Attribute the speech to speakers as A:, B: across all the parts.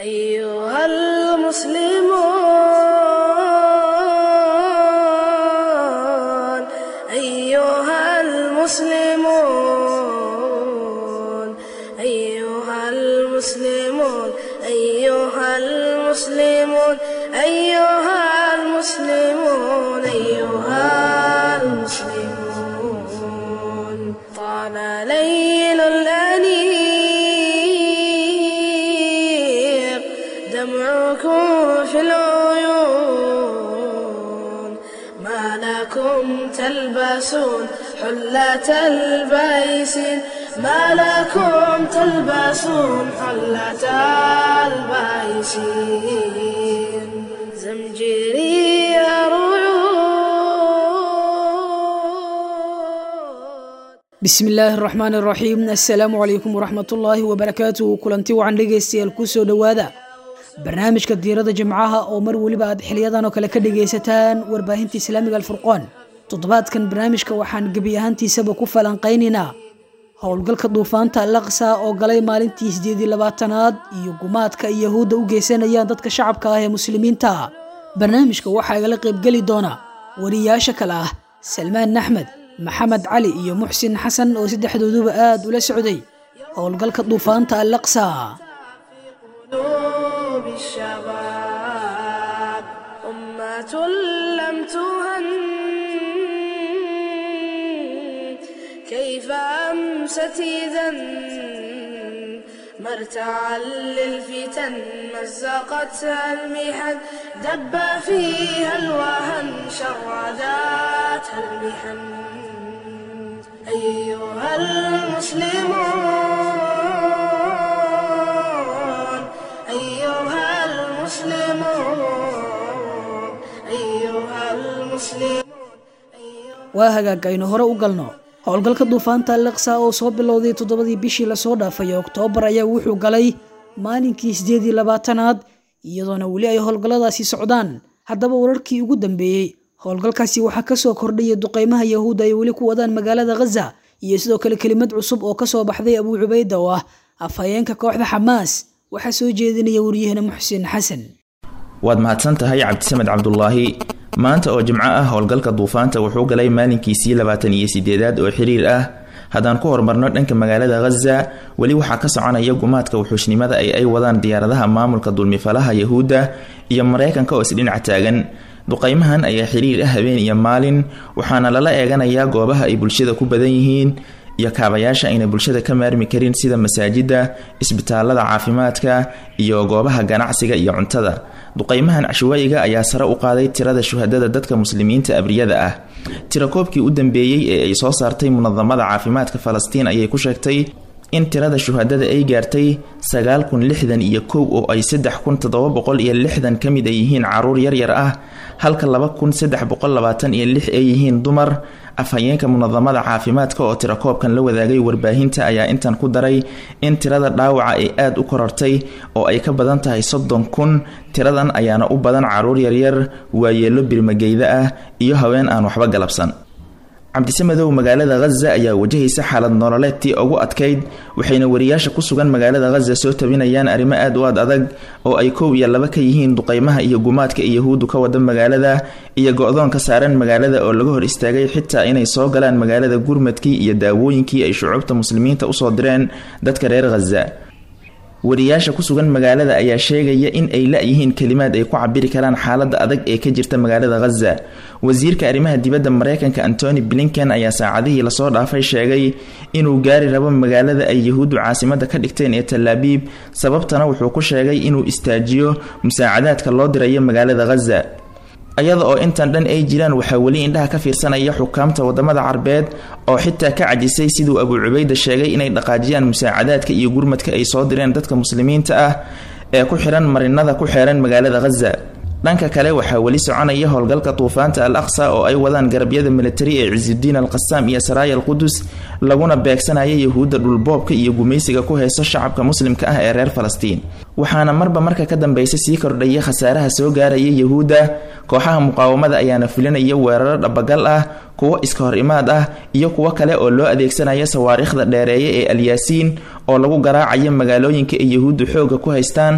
A: أيها المسلمون أيها المسلمون أيها المسلمون أيها المسلمون أيها المسلمون أيها المسلمون طال ليل الأنيق دمعكم في العيون ما لكم تلبسون حلة البيسين ما لكم تلبسون حلة البيسين زمجري رعود
B: bismi illaahi araxmaan araxiim assalaamu calaykum waraxmatullaahi wabarakaatuhu kulanti wacan dhegaystayaal kusoo dhowaada barnaamijka diirada jimcaha oo mar weliba aad xiliyadan oo kale ka dhegaysataan warbaahinta islaamiga alfurqaan toddobaadkan barnaamijka waxaan gebi ahaantiisaba ku falanqaynaynaa howlgalka duufaanta alaqsa oo galay maalintii sideedii labaatanaad iyo gumaadka ay yahuudda u geysanayaan dadka shacabka ah ee muslimiinta ah barnaamijka waxaa igala qaybgeli doona wariyaasha kale ah salmaan axmed maxamed cali iyo muxsin xasan oo saddexdooduba aad ula socday howlgalka duufaanta alaqsa
A: قلوب الشباب أمة لم تهن كيف أمست إذا مرتعا للفتن مزقتها المحن دب فيها الوهن شرداتها المحن أيها المسلمون أيها المسلمون أيها المسلمون
B: waa hagaag aynu hore u galno howlgalka duufaanta alaqsa oo soo bilowday toddobadii bishii lasoo dhaafay oktoobar ayaa wuxuu galay maalinkii sideedii labaatanaad iyadoona weli ay howlgalladaasi socdaan haddaba wararkii ugu dambeeyey howlgalkaasi waxaa kasoo kordhaya duqeymaha yahuudda ay weli ku wadaan magaalada khaza iyo sidoo kale kelimad cusub oo kasoo baxday abuu cubayda oo ah afhayeenka kooxda xamaas waxaa soo jeedinaya wariyahena muxsin xasan
C: waad mahadsan tahay cabdisamed cabdulaahi maanta oo jimco ah howlgalka duufaanta wuxuu galay maalinkiisii labaatan iyo sideedaad oo xiriir ah haddaan ku horumarno dhanka magaalada khaza weli waxaa ka soconaya gumaadka wuxuushnimada ay ay wadaan diyaaradaha maamulka dulmifalaha yahuudda iyo mareykanka oo isdhinac taagan duqeymahan ayaa xiriir ah habeen iyo maalin waxaana lala eeganayaa goobaha ay bulshada ku badan yihiin iyo kaabayaasha ayna bulshada ka maarmi karin sida masaajida isbitaalada caafimaadka iyo goobaha ganacsiga iyo cuntada duqeymahan cashawaayiga ayaa sare u qaaday tirada shuhadada dadka muslimiinta abriyada ah tirakoobkii u dambeeyey ee ay soo saartay munadamada caafimaadka falastiin ayay ku sheegtay in tirada shuhadada ay gaartay sagaal kun lixdan iyo kow oo ay saddex kun toddoba boqol iyo lixdan ka mid ay yihiin caruur yaryar ah halka laba kun saddex boqol labaatan iyo lix ay yihiin dumar afhayeenka munadamada caafimaadka oo tirakoobkan la wadaagay warbaahinta ayaa intan ku daray in tirada dhaawaca ay aada u korortay oo ay ka badan tahay soddon kun tiradan ayaana u badan caruur yaryar waayeelo birmageyda ah iyo haween aan waxba galabsan cabdisamedow magaalada khaza ayaa wajahaysa xaalad nololeedtii ugu adkayd waxayna wariyaasha ku sugan magaalada khaza soo tabinayaan arrimo aad u aad adag oo ay kow iyo laba ka yihiin duqeymaha iyo gumaadka ay yahuuddu ka wada magaalada iyo go-doon ka saaran magaalada oo laga hor istaagay xitaa inay soo galaan magaalada gurmadkii iyo daawooyinkii ay shucuubta muslimiinta usoo direen dadka reer khaza wariyaasha ku sugan magaalada ayaa sheegaya in ay la-yihiin kelimaad ay ku cabiri karaan xaalada adag ee ka jirta magaalada khaza wasiirka arrimaha dibadda mareykanka antony blinken ayaa saacadihii lasoo dhaafay sheegay inuu gaari rabo magaalada ay yahuuddu caasimada ka dhigteen ee talaabiib sababtana wuxuu ku sheegay inuu istaajiyo musaacadaadka loo dirayo magaalada khaza iyada oo intan dhan ay jiraan waxaa weli indhaha ka fiirsanaya xukaamta wadamada carbeed oo xitaa ka cajisay siduu abuu cubayda sheegay inay dhaqaajiyaan musaacadaadka iyo gurmadka ay soo direen dadka muslimiinta ah ee ku xiran marinada ku xeeran magaalada khaza dhanka kale waxaa weli soconaya howlgalka duufaanta al aqsa oo ay wadaan garabyada militari ee cisudiin al qasaam iyo saraaya al qudus laguna beegsanaya yahuudda dhulboobka iyo gumaysiga ku hayso shacabka muslimka ah ee reer falastiin waxaana marba marka ka dambeysa sii kordhaya khasaaraha soo gaaraya yahuudda kooxaha muqaawamada ayaana fulinaya weeraro dhabagal ah kuwo iska hor imaad ah iyo kuwo kale oo loo adeegsanaya sawaariikhda dheereeye ee alyaasiin oo lagu garaacayo magaalooyinka ay yahuuddu xooga ku haystaan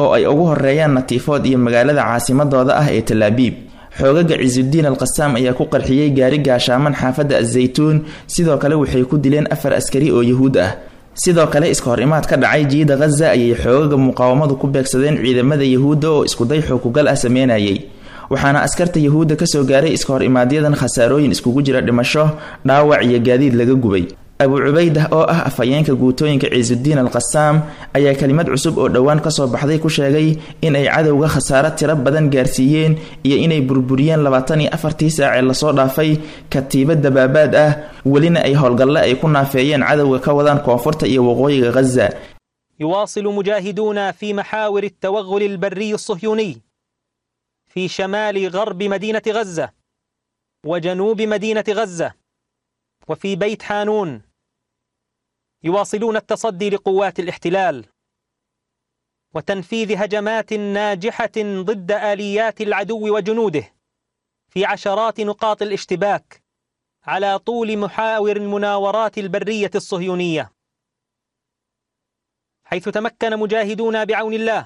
C: oo ay ugu horeeyaan natiifood iyo magaalada caasimadooda ah ee talaabiib xoogaga cisudiin al qasaam ayaa ku qarxiyey gaari gaashaaman xaafadda azaytuun sidoo kale waxay ku dileen afar askari oo yuhuud ah sidoo kale iska hor imaad ka dhacay jiida khaza ayay xoogaga muqaawamadu ku beegsadeen ciidamada yuhuudda oo iskuday xukugal ah sameynayay waxaana askarta yuhuudda kasoo gaaray iska hor imaadyadan khasaarooyin iskugu jira dhimasho dhaawac iyo gaadiid laga gubay abu cubaydah oo ah afhayeenka guutooyinka ciisudiin al qasaam ayaa kelimad cusub oo dhowaan kasoo baxday ku sheegay in ay cadowga khasaaro tiro badan gaarsiiyeen iyo inay burburiyeen labaatan iyo afartii saac ee lasoo dhaafay katiiba dabaabaad ah welina ay howlgalle ay ku naafeeyeen cadowga ka wadaan koonfurta iyo waqooyiga khaza
D: يواصل مجاهدونا في محاور التوغل البري الصهيوني في شمال غرب مدينة غزة وجنوب مدينة غزة وفي بيت حانون يواصلون التصدي لقوات الاحتلال وتنفيذ هجمات ناجحة ضد آليات العدو وجنوده في عشرات نقاط الاشتباك على طول محاور المناورات البرية الصهيونية حيث تمكن مجاهدون بعون الله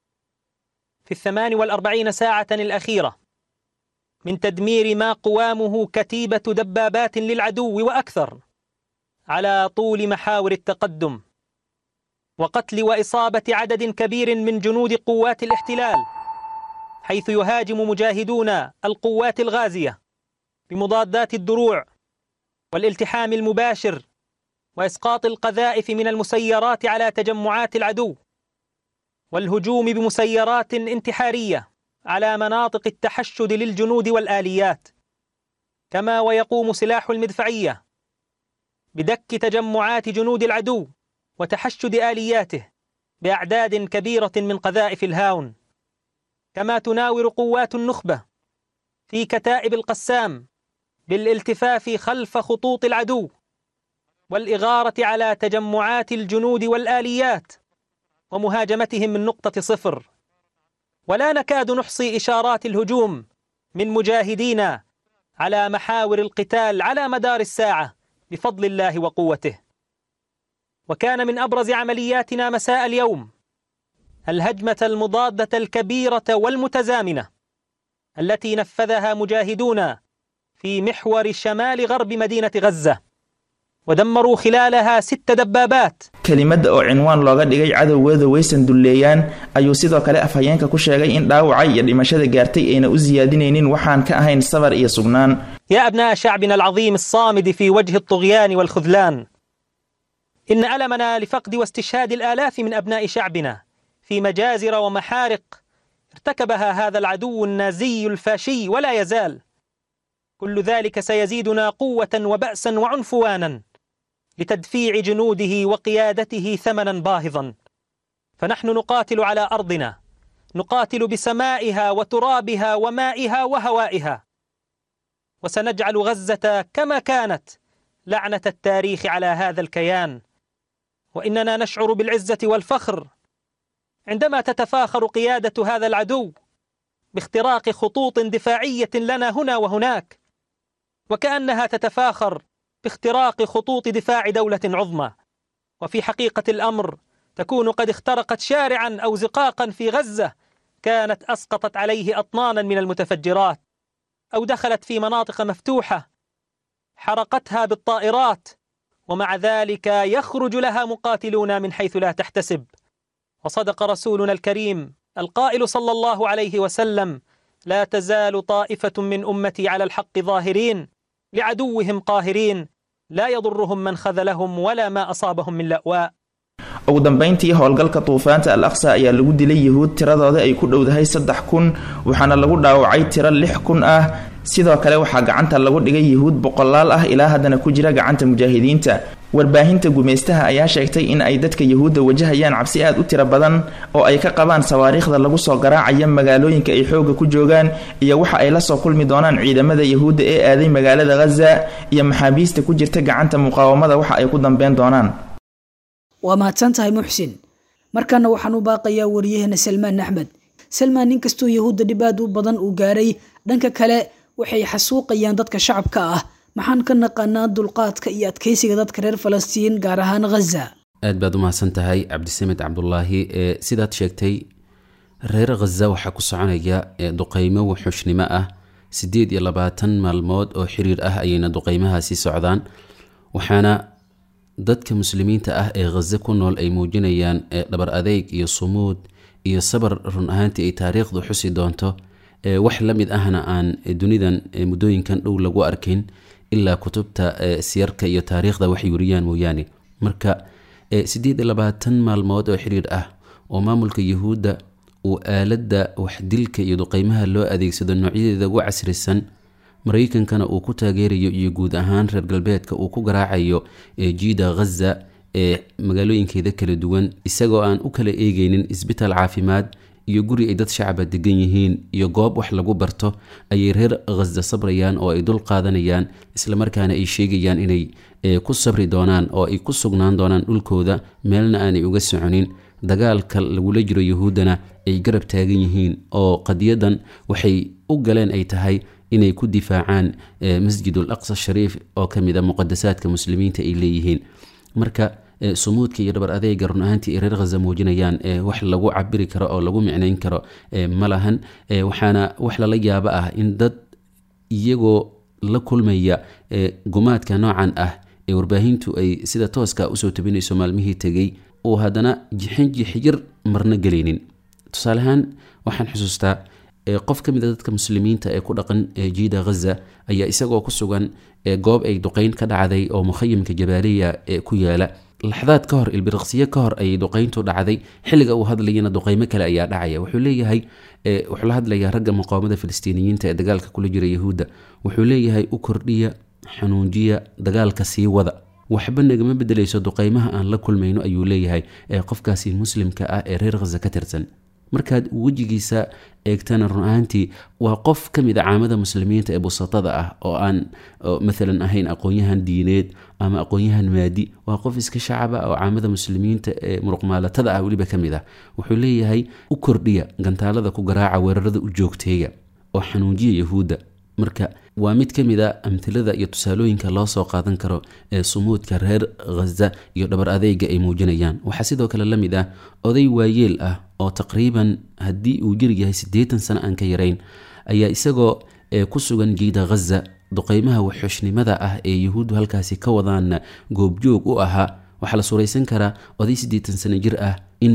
D: في الثمان والأربعين ساعة الأخيرة من تدمير ما قوامه كتيبة دبابات للعدو وأكثر على طول محاور التقدم وقتل وإصابة عدد كبير من جنود قوات الاحتلال حيث يهاجم مجاهدون القوات الغازية بمضادات الدروع والالتحام المباشر وإسقاط القذائف من المسيرات على تجمعات العدو والهجوم بمسيرات انتحارية على مناطق التحشد للجنود والآليات كما ويقوم سلاح المدفعية بدك تجمعات جنود العدو وتحشد آلياته بأعداد كبيرة من قذائف الهاون كما تناور قوات النخبة في كتائب القسام بالالتفاف خلف خطوط العدو والإغارة على تجمعات الجنود والآليات ومهاجمتهم من نقطة صفر ولا نكاد نحصي إشارات الهجوم من مجاهدين على محاور القتال على مدار الساعة بفضل الله وقوته وكان من أبرز عملياتنا مساء اليوم الهجمة المضادة الكبيرة والمتزامنة التي نفذها مجاهدون في محور شمال غرب مدينة غزة ودمروا خلالها ست دبابات
C: kelimada oo cinwaan looga dhigay cadowgeeda waysan dulleeyaan ayuu sidoo kale afhayeenka ku sheegay in dhaawacay iyo dhimashada gaartay ayna u siyaadinaynin waxaan ka ahayn sabar iyo sugnaan
D: يا أبناء شعبنا العظيم الصامد في وجه الطغيان والخذلان إن ألمنا لفقد واستشهاد الآلاف من أبناء شعبنا في مجازر ومحارق ارتكبها هذا العدو النازي الفاشي ولا يزال كل ذلك سيزيدنا قوة وبأسا وعنفوانا لتدفيع جنوده وقيادته ثمنا باهظا فنحن نقاتل على أرضنا نقاتل بسمائها وترابها ومائها وهوائها وسنجعل غزة كما كانت لعنة التاريخ على هذا الكيان وإننا نشعر بالعزة والفخر عندما تتفاخر قيادة هذا العدو باختراق خطوط دفاعية لنا هنا وهناك وكأنها تتفاخر باختراق خطوط دفاع دولة عظمى وفي حقيقة الأمر تكون قد اخترقت شارعا أو زقاقا في غزة كانت أسقطت عليه أطنانا من المتفجرات أو دخلت في مناطق مفتوحة حرقتها بالطائرات ومع ذلك يخرج لها مقاتلون من حيث لا تحتسب وصدق رسولنا الكريم القائل صلى الله عليه وسلم لا تزال طائفة من أمتي على الحق ظاهرين لعدوهم قاهرين لا يضرهم من خذلهم ولا ما أصابهم من لأواء
C: ugu dambeyntii howlgalka duufaanta al aqsa ayaa lagu dilay yuhuud tiradooda ay ku dhowdahay saddex kun waxaana lagu dhaawacay tiro lix kun ah sidoo kale waxaa gacanta lagu dhigay yuhuud boqolaal ah ilaa haddana ku jira gacanta mujaahidiinta warbaahinta gumeystaha ayaa sheegtay in ay dadka yuhuudda wajahayaan cabsi aad u tiro badan oo ay ka qabaan sawaariikhda lagu soo garaacaya magaalooyinka ay xoogga ku joogaan iyo waxa ay la soo kulmi doonaan ciidamada yuhuudda ee aaday magaalada ghaza iyo maxaabiista ku jirta gacanta muqaawamada waxa ay ku dambeyn doonaan
B: waa mahadsan tahay muxsin markaana waxaan u baaqayaa wariyaheena salmaan axmed salmaan nin kastoo yahuudda dhib aad u badan uu gaaray dhanka kale waxay xasuuqayaan dadka shacabka ah maxaan ka naqaanaa dulqaadka iyo adkeysiga dadka reer falastiin gaar ahaan ghaza
E: aad baad u mahadsan tahay cabdisamed cabdulaahi ee sidaad sheegtay reer khaza waxaa ku soconaya duqeymo wuxuushnimo ah siddeed iyo labaatan maalmood oo xiriir ah ayayna duqeymahaasi socdaan waxaana dadka muslimiinta ah ee khaza ku nool ay muujinayaan dhabar adeyg iyo sumuud iyo sabar run ahaantii ay taariikhdu xusi doonto wax la mid ahna aan dunidan muddooyinkan dhow lagu arkin ilaa kutubta siyarka iyo taariikhda waxay weriyaan mooyaane marka siddeed iyo labaatan maalmood oo xiriir ah oo maamulka yuhuudda uu aaladda waxdilka iyo duqeymaha loo adeegsado noocyadeeda ugu casrisan maraykankana uu ku taageerayo iyo guud ahaan reer galbeedka uu ku garaacayo jiida khaza ee magaalooyinkeeda kala duwan isagoo aan u kala eegeynin isbitaal caafimaad iyo guri ay dad shacaba degan yihiin iyo goob wax lagu barto ayay reer khaza sabrayaan oo ay dul qaadanayaan islamarkaana ay sheegayaan inay ku sabri doonaan oo ay ku sugnaan doonaan dhulkooda meelna aanay uga soconin dagaalka lagula jiro yuhuuddana ay garab taagan yihiin oo qadiyadan waxay u galeen ay tahay inay ku difaacaan masjid ul aqsa shariif oo ka mid a muqadasaadka muslimiinta ay leeyihiin marka sumuudka iyo dhabar adeega run ahaantii ay reer khaza muujinayaan wax lagu cabiri karo oo lagu micnayn karo ma lahan waxaana wax lala yaabo ah in dad iyagoo la kulmaya gumaadka noocan ah ee warbaahintu ay sida tooska usoo tabinayso maalmihii tegey uu haddana jixin jixyir marna gelaynin tusaale ahaan waxaan xusuustaa qof ka mid a dadka muslimiinta ee ku dhaqan jiida khaza ayaa isagoo ku sugan goob ay duqeyn ka dhacday oo mukhayimka jabaaliya ee ku yaala laxdaad ka hor ilbiriqsiyo ka hor ayay duqeyntu dhacday xilliga uu hadlayana duqeymo kale ayaa dhacaya wuxuu leeyahay wuxuu la hadlayaa ragga muqaawamada filistiiniyiinta ee dagaalka kula jira yahuudda wuxuu leeyahay u kordhiya xanuunjiya dagaalka sii wada waxba nagama bedelayso duqeymaha aan la kulmayno ayuu leeyahay ee qofkaasi muslimka ah ee reer khaza ka tirsan markaad wejigiisa eegtana run ahaantii waa qof ka mid a caamada muslimiinta ee busatada ah oo aan maalan ahayn aqoon-yahan diineed ama aqoon-yahan maadi waa qof iska shacaba oo caamada muslimiinta ee muruqmaalatada ah weliba ka mid ah wuxuu leeyahay u kordhiya gantaalada ku garaaca weerarada u joogteeya oo xanuujiya yahuudda marka waa mid ka mid a amtilada iyo tusaalooyinka loo soo qaadan karo ee sumuudka reer khaza iyo dhabar adeyga ay muujinayaan waxaa sidoo kale la mid ah oday waayeel ah oo taqriiban haddii uu jir yahay siddeetan sano aan ka yarayn ayaa isagoo ku sugan jiida khaza duqeymaha waxxushnimada ah ee yuhuuddu halkaasi ka wadaanna goobjoog u ahaa waxaa la suuraysan karaa oday siddeetan sano jir ah in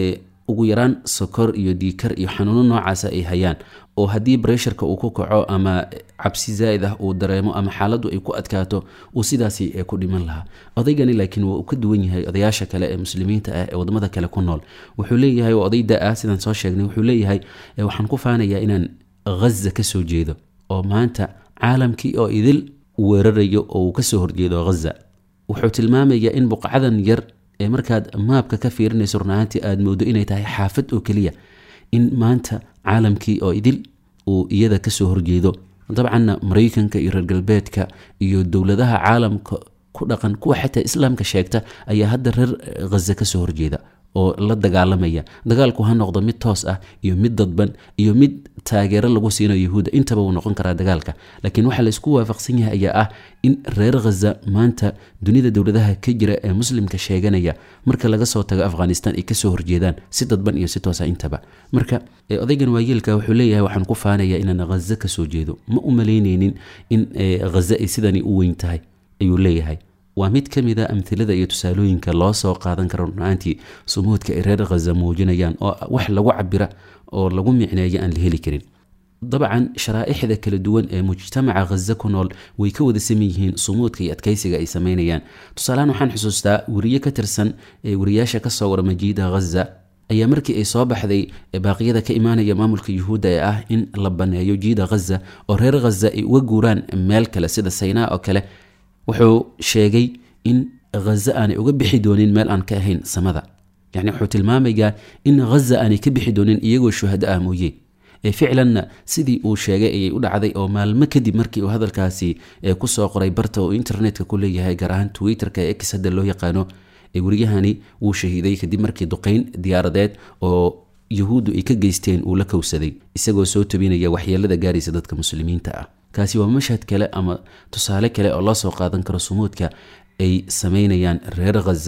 E: ugu yaraan sokor iyo diikar iyo xanuuno noocaasa ay hayaan oo haddii bresharka uu ku kaco ama cabsi zaa'id ah uu dareemo ama xaaladdu ay ku adkaato uu sidaasi ku dhiman lahaa odaygani laakiin waa uu ka duwan yahay odayaasha kale ee muslimiinta ah ee wadamada kale ku nool wuxuu leeyahay waa oday da-ah sidaan soo sheegnay wuxuu leeyahay waxaan ku faanayaa inaan khaza ka soo jeedo oo maanta caalamkii oo idil weerarayo oo uu kasoo horjeedo khaza wuxuu tilmaamayaa in buqcadan yar ee markaad maabka ka fiirinayso runahaantii aada moodo inay tahay xaafad oo keliya in maanta caalamkii oo idil uu iyada kasoo horjeedo dabcanna maraykanka iyo reer galbeedka iyo dowladaha caalamka ku dhaqan kuwa xataa islaamka sheegta ayaa hadda reer khaza kasoo horjeeda oo la dagaalamaya dagaalku ha noqdo mid toos ah iyo mid dadban iyo mid taageero lagu siinayo yahuudda intaba wuu noqon karaa dagaalka laakiin waxaa laysku waafaqsan yahay ayaa ah in reer khaza maanta dunida dowladaha ka jira ee muslimka sheeganaya marka laga soo tago afghanistan ay kasoo horjeedaan si dadban iyo si toosa intaba marka odaygan waayeelka wuxuu leeyahay waxaan ku faanaya inaan khaza kasoo jeedo ma u malayneynin in khaza ay sidani u weyn tahay ayuu leeyahay waa mid ka mid a amhilada iyo tusaalooyinka loo soo qaadan karo runaantii sumuudka ay reer khaza muujinayaan oo wax lagu cabira oo lagu micneeyo aan la heli karin dabcan sharaaixda kala duwan ee mujtamaca khaza ku nool way ka wada saman yihiin sumuudka iyo adkeysiga ay sameynayaan tusaalehaan waxaan xusuustaa weriye ka tirsan ee weriyaasha kasoo wara majiida khaza ayaa markii ay soo baxday baaqyada ka imaanaya maamulka yuhuudda ee ah in la baneeyo jiida khaza oo reer khaza ay uga guuraan meel kale sida saynaa oo kale wuxuu sheegay in khaza aanay uga bixi doonin meel aan ka ahayn samada yacni wuxuu tilmaamayaa in khaza aanay ka bixi doonin iyagoo shuhado ah mooye ee ficlanna sidii uu sheegay ayay u dhacday oo maalmo kadib markii uu hadalkaasi kusoo qoray barta uu internetka ku leeyahay gaar ahaan twitterka ee x hadda loo yaqaano weriyahani wuu shahiiday kadib markii duqeyn diyaaradeed oo yuhuuddu ay ka geysteen uu la kowsaday isagoo soo tobinaya waxyeelada gaaraysa dadka muslimiinta ah kaasi waa mashhad kale ama tusaale kale oo loo soo qaadan karo sumuudka ay sameynayaan reer khaza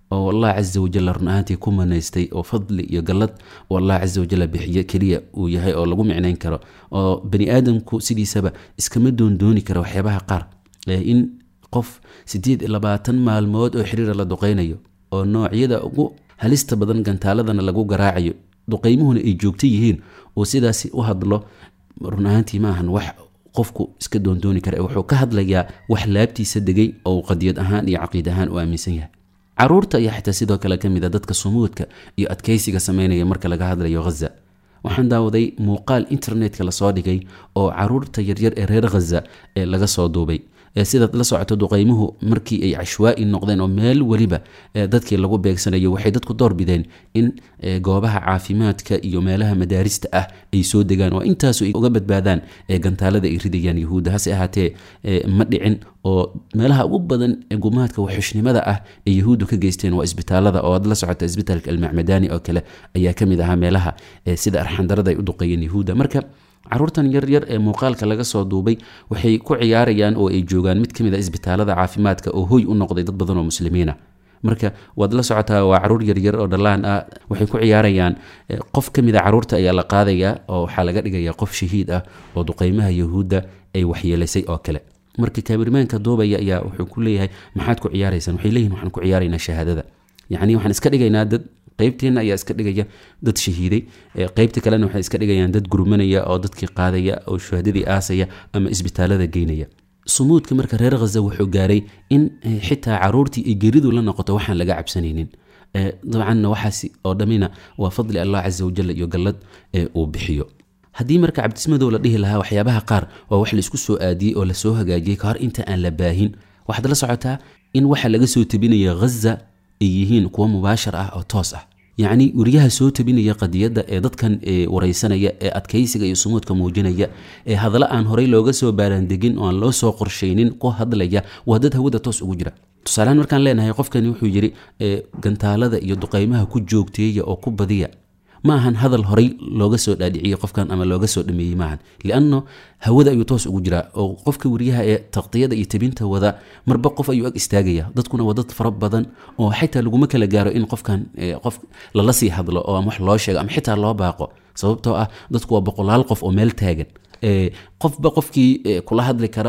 E: oo allah casa wajalla run ahaantii ku manaystay oo fadli iyo gallad oo allah casa wajalla bixiyo keliya uu yahay oo lagu micnayn karo oo bani aadamku sidiisaba iskama doondooni kara waxyaabaha qaar in qof siddeed iyo labaatan maalmood oo xiriira la duqaynayo oo noocyada ugu halista badan gantaaladana lagu garaacayo duqaymuhuna ay joogto yihiin oo sidaasi u hadlo run ahaantii maahan wax qofku iska doondooni kara wuxuu ka hadlayaa wax laabtiisa degay oo qadiyad ahaan iyo caqiid ahaan u aaminsan yahay caruurta ayaa xitaa sidoo kale ka mid a dadka sumuudka iyo adkaysiga sameynaya marka laga hadlayo ghaza waxaan daawaday muuqaal internetka lasoo dhigay oo caruurta yaryar ee reer ghaza ee laga soo duubay sidaad la socoto duqaymuhu markii ay cashwaa'i noqdeen oo meel weliba dadkii lagu beegsanayo waxay dadku doorbideen in goobaha caafimaadka iyo meelaha madaarista ah ay soo degaan oo intaasu ay uga badbaadaan gantaalada ay ridayaan yahuudda hase ahaatee ma dhicin oo meelaha ugu badan ee gumaadka waxxushnimada ah ee yahuuddu ka geysteen waa isbitaalada oo aad la socota isbitaalka almacmadani oo kale ayaa ka mid ahaa meelaha sida arxandarada ay u duqeeyeen yahuudda marka caruurtan yaryar ee muuqaalka laga soo duubay waxay ku ciyaarayaan oo ay joogaan mid ka mid a isbitaalada caafimaadka oo hoy u noqday dad badan oo muslimiina marka waad la socotaa waa caruur yaryar oo dhallaan ah waxay ku ciyaarayaan qof ka mid a caruurta ayaa la qaadayaa oo waxaa laga dhigayaa qof shahiid ah oo duqeymaha yahuudda ay waxyeelaysay oo kale marka kaabirmaanka duubaya ayaa wuxuu ku leeyahay maxaad ku ciyaaraysaan waxay leeyihin waxaan ku ciyaaraynaa shahaadada yacni waxaan iska dhigaynaa dad qaybteenna ayaa iska dhigaya dad shahiiday qaybta kalena waxay iska dhigayaan dad gurmanaya oo dadkii qaadaya oo shuhadadii aasaya ama isbitaalada geynaya sumuudka marka reer khaza wuxuu gaaray in xitaa caruurtii ay geridu la noqoto waxaan laga cabsanaynin dabcanna waxaas oo dhammina waa fadli allah casa wajal iyo gallad uu bixiyo haddii marka cabdismadow la dhihi lahaa waxyaabaha qaar waa wax laisku soo aadiyey oo lasoo hagaajiyey kahor inta aan la baahin waxaad la socotaa in waxa laga soo tebinaya ghaza ay yihiin kuwo mubaashar ah oo toos ah yacni weriyaha soo tabinaya qadiyadda ee dadkan wareysanaya ee adkaysiga iyo sumuudka muujinaya ee hadalla aan horey looga soo baaraandegin oo aan loo soo qorshaynin ku hadlaya waa dad hawada toos ugu jira tusaalehaan markaan leenahay qofkani wuxuu yidhi gantaalada iyo duqaymaha ku joogteeya oo ku badiya ma ahan hadal horey looga soo dhaadhiciyey qofkan ama looga soo dhameeyey maahan lianno hawada ayuu toos ugu jiraa oo qofka weriyaha ee taqdiyada iyo tabinta wada marba qof ayuu ag istaagaya dadkuna waa dad fara badan oo xitaa laguma kala gaaro in qofkan qof lala sii hadlo oo ama wax loo sheego ama xitaa loo baaqo sababtoo ah dadku waa boqolaal qof oo meel taagan qofba qofkii kula hadli kara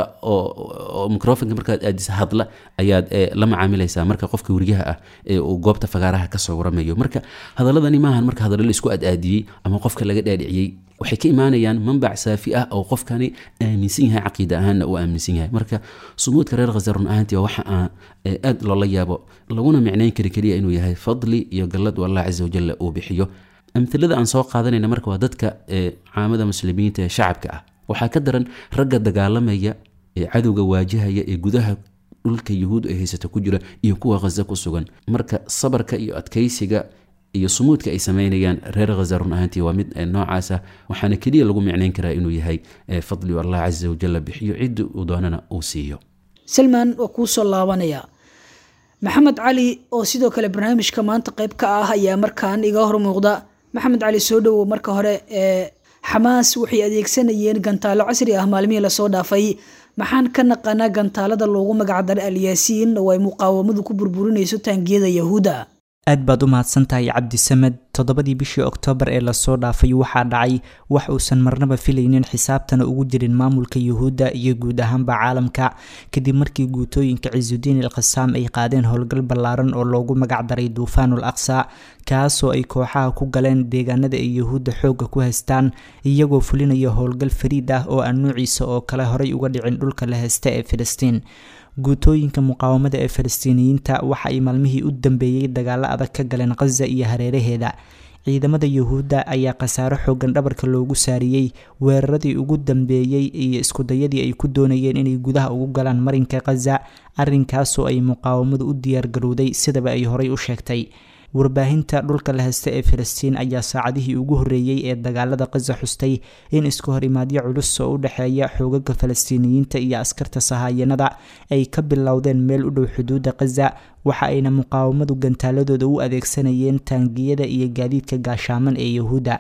E: oo microfonka markaad aadisa hadla ayaad la macaamilaysaa marka qofka weriyaha ah uu goobta fagaaraha kasoo waramayo marka hadaladani maahan marka hadallo laisku adaadiyey ama qofka laga dhaadhiciyey waxay ka imaanayaan manbac saafi ah oo qofkani aaminsan yahay caqiida ahaanna uu aaminsan yahay marka sumuudka reer khaza run ahaantii waa waxa aan aad loola yaabo laguna micnayn kari keliya inuu yahay fadli iyo gallad allah casa wajalla uu bixiyo amilada aan soo qaadanayna marka waa dadka caamada muslimiinta ee shacabka ah waxaa ka daran ragga dagaalamaya ee cadowga waajahaya ee gudaha dhulka yuhuud ay haysata ku jira iyo kuwa khaza ku sugan marka sabarka iyo adkaysiga iyo sumuudka ay sameynayaan reer khaza run ahaantii waa mid noocaasa waxaana keliya lagu micnayn karaa inuu yahay fadliu allah casa wajalla bixiyo cidda uu doonana uu siiyo
B: salmaan waa kuu soo laabanaya maxamed cali oo sidoo kale barnaamijka maanta qayb ka ah ayaa markaan iga hor muuqda maxamed cali soo dhowow marka hore ee xamaas waxay adeegsanayeen gantaalo casri ah maalmihii lasoo dhaafay maxaan ka naqanaa gantaalada loogu magacdaray alyaasiin oo ay muqaawamadu ku burburinayso taangiyada yahuudda
F: aad baad u mahadsantahay cabdisamed toddobadii bishii oktoobar ee lasoo dhaafay waxaa dhacay wax uusan marnaba filaynin xisaabtana ugu jirin maamulka yuhuudda iyo guud ahaanba caalamka kadib markii guutooyinka cisudiin al khasaam ay qaadeen howlgal ballaaran oo loogu magacdaray duufaanul aqsa kaasoo ay kooxaha ku galeen deegaanada ay yuhuudda xoogga ku haystaan iyagoo fulinaya howlgal fariid ah oo aan nuuciisa oo kale horay uga dhicin dhulka la haysta ee filistiin guutooyinka muqaawamada ee falastiiniyiinta waxa ay maalmihii u dambeeyey dagaalo adag ka galeen khaza iyo hareeraheeda ciidamada yuhuudda ayaa khasaaro xoogan dhabarka loogu saariyey weeraradii ugu dambeeyey iyo iskudayadii ay ku doonayeen inay gudaha ugu galaan marinka khaza arrinkaasoo ay muqaawamadu u diyaargarowday sidaba ay horay u sheegtay warbaahinta dhulka la haysta ee filistiin ayaa saacadihii ugu horreeyey ee dagaalada khaza xustay in isku hor imaadyo culus oo u dhexeeya xoogaga falastiiniyiinta iyo askarta sahaayanada ay ka bilowdeen meel u dhow xuduudda khaza waxa ayna muqaawamadu gantaaladooda u adeegsanayeen taangiyada iyo gaadiidka gaashaaman ee yuhuudda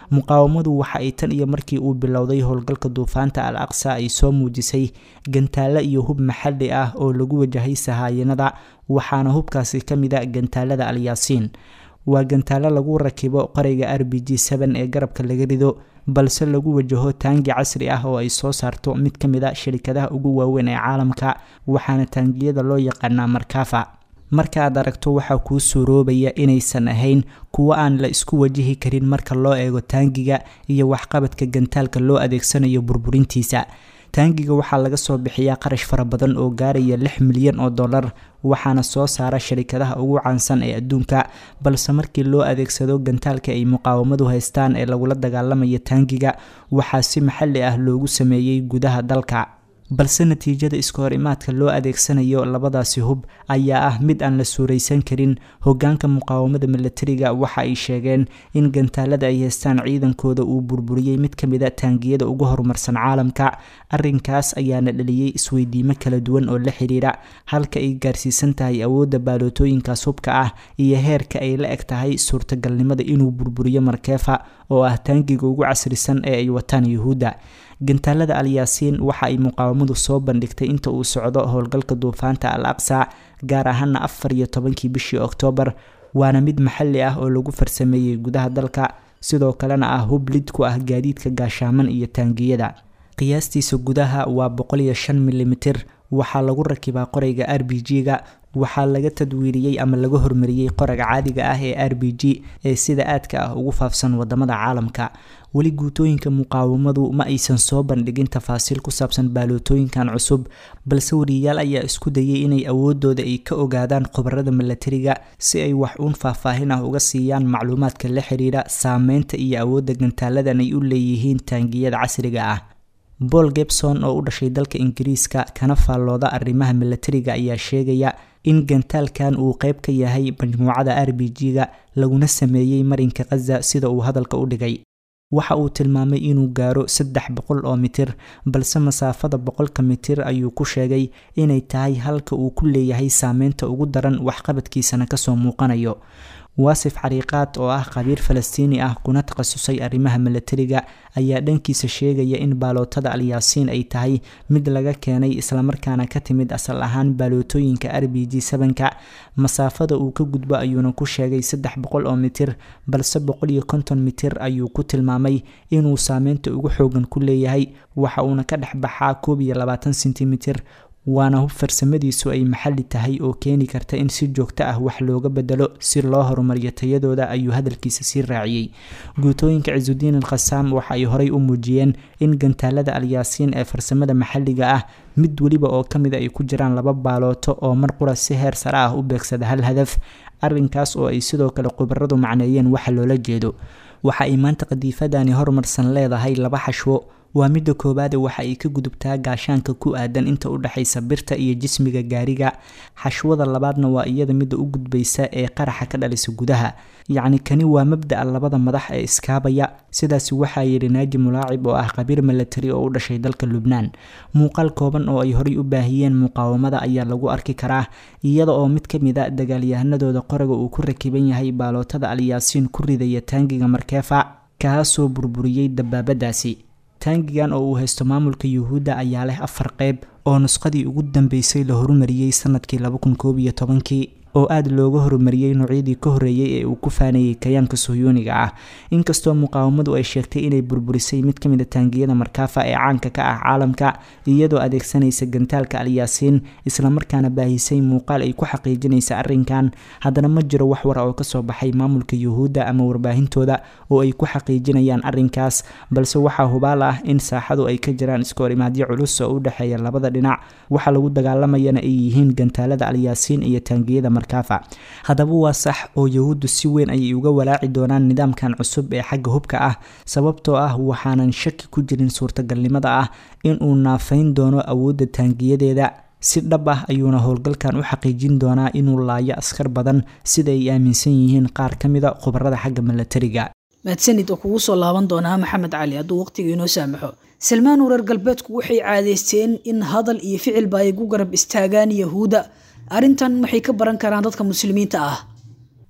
F: muqaawamadu waxa ay tan iyo markii uu bilowday howlgalka duufaanta al aqsa ay soo muujisay gantaalo iyo hub maxalli ah oo lagu wajahay sahaayanada waxaana hubkaasi ka mid a gantaalada alyaasiin waa gantaalo lagu rakibo qorayga r b g ee garabka laga rido balse lagu wajaho taangi casri ah oo ay soo saarto mid ka mid a shirikadaha ugu waaweyn ee caalamka waxaana taangiyada loo yaqaanaa markafa marka aad aragto waxaa kuu suuroobaya inaysan ahayn kuwo aan la isku wajihi karin marka loo eego taangiga iyo waxqabadka gantaalka loo adeegsanayo burburintiisa taangiga waxaa laga soo bixiyaa qarash fara badan oo gaaraya lix milyan oo dollar waxaana soo saara sharikadaha ugu caansan ee adduunka balse markii loo adeegsado gantaalka ay muqaawamadu haystaan ee lagula dagaalamaya taangiga waxaa si maxalli ah loogu sameeyey gudaha dalka balse natiijada iska hor imaadka loo adeegsanayo labadaasi hub ayaa ah mid aan la suuraysan karin hogaanka muqaawamada milatariga waxa ay sheegeen in gantaalada ay haystaan ciidankooda uu burburiyey mid ka mid a taangiyada ugu horumarsan caalamka arinkaas ayaana dhaliyey isweydiimo kala duwan oo la xiriira halka ay gaarsiisan tahay awoodda baalootooyinkaas hubka ah iyo heerka ay la eg tahay suurtagalnimada inuu burburiyo markeefa oo ah taangiga ugu casrisan ee ay wataan yuhuudda gantaalada alyaasiin waxa ay muqaawamadu soo bandhigtay inta uu socdo howlgalka duufaanta al aqsa gaar ahaana afar iyo tobankii bishii oktoobar waana mid maxalli ah oo lagu farsameeyey gudaha dalka sidoo kalena ah hub lid ku ah gaadiidka gaashaaman iyo taangiyada qiyaastiisa gudaha waa boqol iyo shan milimitir waxaa lagu rakibaa qorayga r b g-ga waxaa laga tadwiiriyey ama laga hormariyey qoraga caadiga ah ee r b g ee sida aadka ah ugu faafsan wadamada caalamka weli guutooyinka muqaawamadu ma aysan soo bandhigin tafaasiil ku saabsan baalootooyinkan cusub balse wariyayaal ayaa isku dayay inay awoodooda ay ka ogaadaan khubarada milatariga si ay wax uun faahfaahin ah uga siiyaan macluumaadka la xiriira saameynta iyo awoodda gantaaladan ay u leeyihiin taangiyada casriga ah paul gebson oo u dhashay dalka ingiriiska kana faallooda arrimaha milatariga ayaa sheegaya in gantaalkan uu qeyb ka yahay majmuucada r b g-ga laguna sameeyey marinka khaza sida uu hadalka u dhigay waxa uu tilmaamay inuu gaaro saddex boqol oo mitir balse masaafada boqolka mitir ayuu ku sheegay inay tahay halka uu ku leeyahay saameynta ugu daran waxqabadkiisana kasoo muuqanayo waasif xariiqaad oo ah qabiir falastiini ah kuna takhasusay arrimaha milatariga ayaa dhankiisa sheegaya in baalootada alyaasiin ay tahay mid laga keenay islamarkaana ka timid asal ahaan baalootooyinka r b g sabanka masaafada uu ka gudbo ayuuna ku sheegay saddex boqol oo mitir balse boqol iyo konton mitir ayuu ku tilmaamay inuu saameynta ugu xoogan ku leeyahay waxa uuna ka dhex baxaa koob iyo labaatan sentimitir waana hub farsamadiisu ay maxalli tahay oo keeni karta in si joogto ah wax looga bedelo si loo horumariyo tayadooda ayuu hadalkiisa sii raaciyey guutooyinka cisudiin al khasaam waxa ay horey u muujiyeen in gantaalada alyaasiin ee farsamada maxalliga ah mid weliba oo ka mida ay ku jiraan laba baalooto oo mar qura si heer sare ah u beegsada hal hadaf arrinkaas oo ay sidoo kale khubaradu macneeyeen waxa loola jeedo waxa ay maanta qadiifadani horumarsan leedahay laba xashwo waa midda koowaade waxa ay ka gudubtaa gaashaanka ku aadan inta u dhexaysa birta iyo jismiga gaariga xashwada labaadna waa iyada midda u gudbaysa ee qaraxa ka dhalisa gudaha yacni kani waa mabda'a labada madax ee iskaabaya sidaasi waxaa yidhi naaji mulaacib oo ah qabiir milatari oo u dhashay dalka lubnaan muuqaal kooban oo ay horey u baahiyeen muqaawamada ayaa lagu arki karaa iyada oo mid ka mid a dagaalyahanadooda qoraga uu ku rakiban yahay baalootada alyaasiin ku ridaya taangiga markeefa kaasoo burburiyey dabaabadaasi taangigan oo uu haysto maamulka yuhuudda ayaa leh afar qeyb oo nusqadii ugu dambeysay la horumariyey sanadkii kii oo aada looga horumariyey noocyadii ka horreeyey ee uu ku faanayey kayaanka suhyuuniga ah inkastoo muqaawamadu ay sheegtay inay burburisay mid ka mid a taangiyada markaafa ee caanka ka ah caalamka iyadoo adeegsanaysa gantaalka alyaasiin islamarkaana baahisay muuqaal ay ku xaqiijinaysa arrinkan haddana ma jiro wax wara oo kasoo baxay maamulka yuhuudda ama warbaahintooda oo ay ku xaqiijinayaan arrinkaas balse waxaa hubaal ah in saaxadu ay ka jiraan iskoorimaadyo culus oo u dhexeeya labada dhinac waxa lagu dagaalamayana ay yihiin gantaalada alyaasiin iyo taangiyada haddaba waa sax oo yahuuddu si weyn ayay uga walaaci doonaan nidaamkan cusub ee xagga hubka ah sababtoo ah waxaanan shaki ku jirin suurtagalnimada ah inuu naafayn doono awoodda taangiyadeeda si dhab ah ayuuna howlgalkan u xaqiijin doonaa inuu laayo askar badan sida ay aaminsan yihiin qaar ka mida khubarada xagga milatariga
B: mahadsanid oo kugu soo laaban doonaa maxamed cali hadduu waqtiga inoo saamaxo salmaan wareer galbeedku waxay caadeysteen in hadal iyo ficilba ay ku garab istaagaan yahuudda arrintan maxay ka baran karaan dadka muslimiinta ah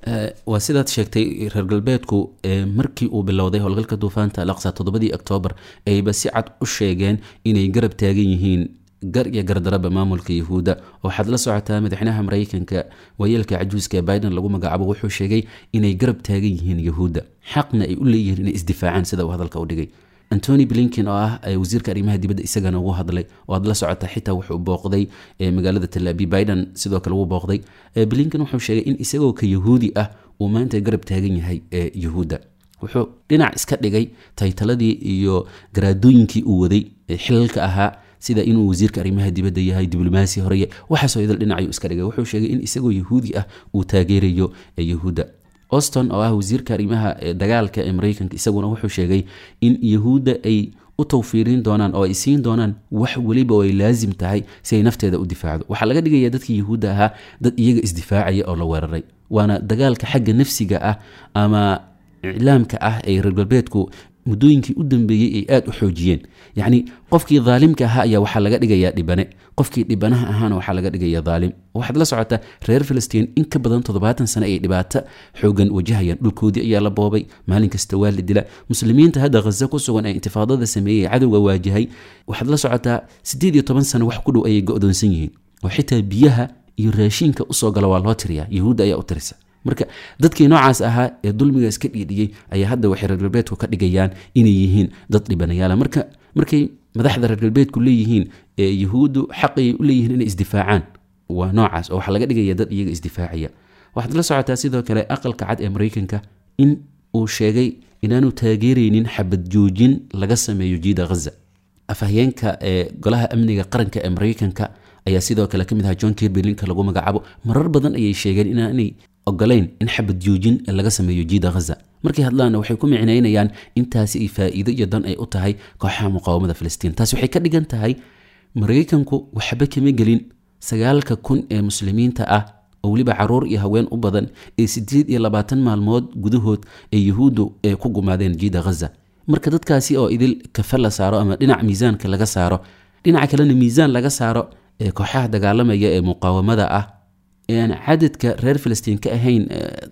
E: waa sidaad sheegtay reer galbeedku markii uu bilowday howlgalka duufaanta alaqsa toddobadii oktoobar ayba si cad u sheegeen inay garab taagan yihiin gar iyo gardaraba maamulka yahuudda waxaad la socotaa madaxweynaha maraykanka waayeelka cajuuska ee biden lagu magacaabo wuxuu sheegay inay garab taagan yihiin yahuudda xaqna ay u leeyihiin inay isdifaacaan sida uu hadalka u dhigay antony blinkin oo ah wasiirka arrimaha dibadda isagana ugu hadlay oo aad la socotaa xitaa wuxuu booqday magaalada talaabi biden sidoo kale wuu booqday blinkin wuxuu sheegay in isagoo ka yahuudi ah uu maanta garab taagan yahay yahuudda wuxuu dhinac iska dhigay taytaladii iyo garaadooyinkii uu waday xilalka ahaa sida inuu wasiirka arrimaha dibadda yahay diblomaasi horeye waxaasoo idil dhinacayuu iska dhigay wuxuu sheegay in isagoo yahuudi ah uu taageerayo yahuudda auston oo ah wasiirka arrimaha dagaalka ee maraykanka isaguna wuxuu sheegay in yahuudda ay u tawfiirin doonaan oo ay siin doonaan wax weliba oo ay laasim tahay si ay nafteeda u difaacdo waxaa laga dhigaya dadkii yahuudda ahaa dad iyaga isdifaacaya oo la weeraray waana dagaalka xagga nafsiga ah ama iclaamka ah ee reer galbeedku muddooyinkii u dambeeyey ay aada u xoojiyeen yacni qofkii daalimka ahaa ayaa waxaa laga dhigayaa dhibane qofkii dhibanaha ahaana waxaa laga dhigaya daalim waxaad la socotaa reer filistiin in ka badan toddobaatan sane ay dhibaato xoogan wajahayaan dhulkoodii ayaa la boobay maalin kasta waa la dila muslimiinta hadda khaza ku sugan ee intifaadada sameeyey cadowga waajahay waxaad la socotaa siddeed iyo toban sano wax ku dhow ayay go-doonsan yihiin oo xitaa biyaha iyo raashiinka usoo gala waa loo tiriyaa yahuudda ayaa u tirisa marka dadkii noocaas ahaa ee dulmiga iska dhiidhiyey ayaa hadda waxay reer galbeedku ka dhigayaan inay yihiin dad dhibanayaala marka markay madaxda reer galbeedku leeyihiin yahuuddu xaqay u leeyihiin inay isdifaacaan waa noocaas oo waxaa laga dhigaya dad iyaga isdifaacaya waxaad la socotaa sidoo kale aqalka cad ee maraykanka in uu sheegay inaanu taageeraynin xabad joojin laga sameeyo jiida ghaza afhayeenka ee golaha amniga qaranka ee maraykanka ayaa sidoo kale ka mid ahaa john kirby linka lagu magacaabo marar badan ayay sheegeen inaanay ogolayn in xabad joojin laga sameeyo jiida ghaza markay hadlaanna waxay ku micnaynayaan intaasi ay faa'iido iyo dan ay u tahay kooxaha muqaawamada filistiin taasi waxay ka dhigan tahay maraykanku waxba kama gelin sagaalka kun ee muslimiinta ah oo weliba caruur iyo haween u badan ee siddeed iyo labaatan maalmood gudahood ee yuhuuddu ee ku gumaadeen jiida ghaza marka dadkaasi oo idil kafe la saaro ama dhinac miisaanka laga saaro dhinaca kalena miisaan laga saaro ee kooxaha dagaalamaya ee muqaawamada ah aan cadadka reer filistiin ka ahayn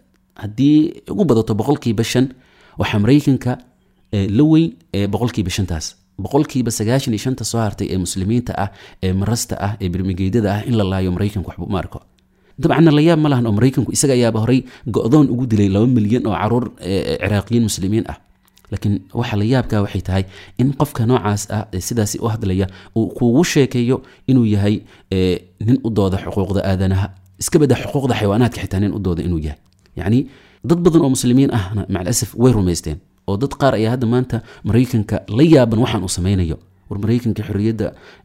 E: haddii ugu badato boqolkiiba shan waxaa maraykanka la weyn boqolkiiba shantaas boqolkiiba sagaashan iyo shanta soo hartay ee muslimiinta ah ee marasta ah ee birmigeydada ah in la laayo maraykanku waxba uma arko dabcanna la yaab ma lahan oo maraykanku isaga ayaaba horey go-doon ugu dilay laba milyan oo caruur ciraaqiyiin muslimiin ah laakiin waxa la yaabka waxay tahay in qofka noocaas ah ee sidaasi u hadlaya uu kugu sheekeeyo inuu yahay nin u dooda xuquuqda aadanaha iska bada xuquuqda xayawaanaadka xitaa nin u dooda inuu yahay yacni dad badan oo muslimiin ahna macalasaf way rumaysteen oo dad qaar ayaa hadda maanta maraykanka la yaaban waxaan uu samaynayo war maraykanka xorriyadda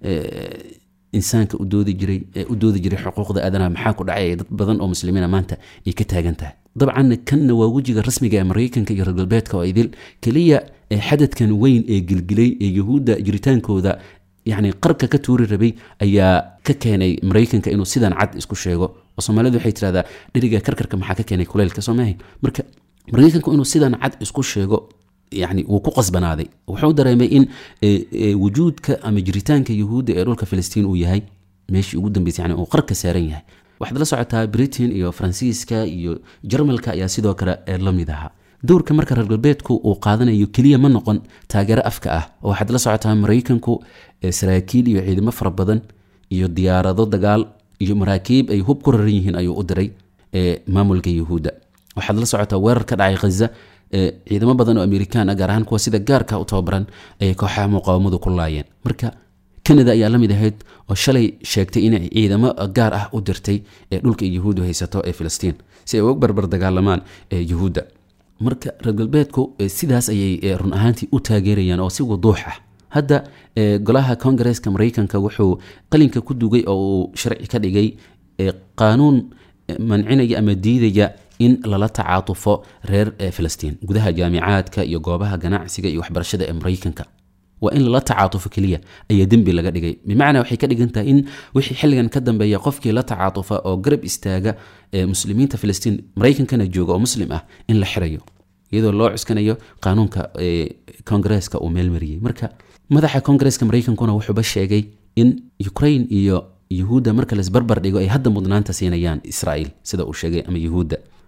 E: insaanka u doodi jiray u doodi jiray xuquuqda aadanaha maxaa ku dhacaya dad badan oo muslimiina maanta ay ka taagan tahay dabcanna kanna waa wejiga rasmiga ee maraykanka iyo reer galbeedka oo idil keliya xadadkan weyn ee gilgilay ee yuhuudda jiritaankooda yacni qarka ka tuuri rabay ayaa ka keenay maraykanka inuu sidan cad isku sheego oo soomaalidu waxay tirahdaa dheriga karkarka maxaa ka keenay kuleylka soo maahayn marka maraykanku inuu sidan cad isku sheego yani wuu ku qasbanaaday wuxuu dareemay in wujuudka ama jiritaanka yuhuudda ee dhulka filistiin uu yahay meeshii ugu dambeysay yani uu qarka saaran yahay waxaad la socotaa britain iyo faransiiska iyo jarmalka ayaa sidoo kale la mid ahaa dowrka marka reer galbeedku uu qaadanayo keliya ma noqon taageero afka ah oo waxaad la socotaa maraykanku saraakiil iyo ciidamo fara badan iyo diyaarado dagaal iyo maraakiib ay hub ku raran yihiin ayuu u diray maamulka yuhuudda waxaad la socotaa weerar ka dhacay khaza ciidamo badan oo amerikaan ah gaar ahaan kuwa sida gaarka u tababaran ayay kooxaha muqaawamadu ku laayeen marka canada ayaa la mid ahayd oo shalay sheegtay inay ciidamo gaar ah u dirtay ee dhulka yuhuuddu haysato ee filistiin si ay uga barbar dagaalamaan yuhuudda marka reer galbeedku sidaas ayay run ahaantii u taageerayaan oo si wuduux ah hadda golaha kongareeska maraykanka wuxuu qalinka ku dugay oo uu sharci ka dhigay qaanuun mancinaya ama diidaya in lala tacaatufo reer filistiin gudaha jaamicaadka iyo goobaha ganacsiga iyo waxbarashada ee maraykanka waa in lala tacaatufo keliya ayaa dembi laga dhigay bimacnaa waxay ka dhigan tahay in wixii xilligan ka dambeeya qofkii la tacaatufa oo garab istaaga muslimiinta filistiin maraykankana jooga oo muslim ah in la xirayo iyadoo loo cuskanayo qaanuunka kongareeska uu meelmariyey marka madaxa kongareeska maraykankuna wuxuuba sheegay in ukraine iyo yuhuudda marka laisbarbar dhigo ay hadda mudnaanta siinayaan israa'iil sida uu sheegay ama yuhuudda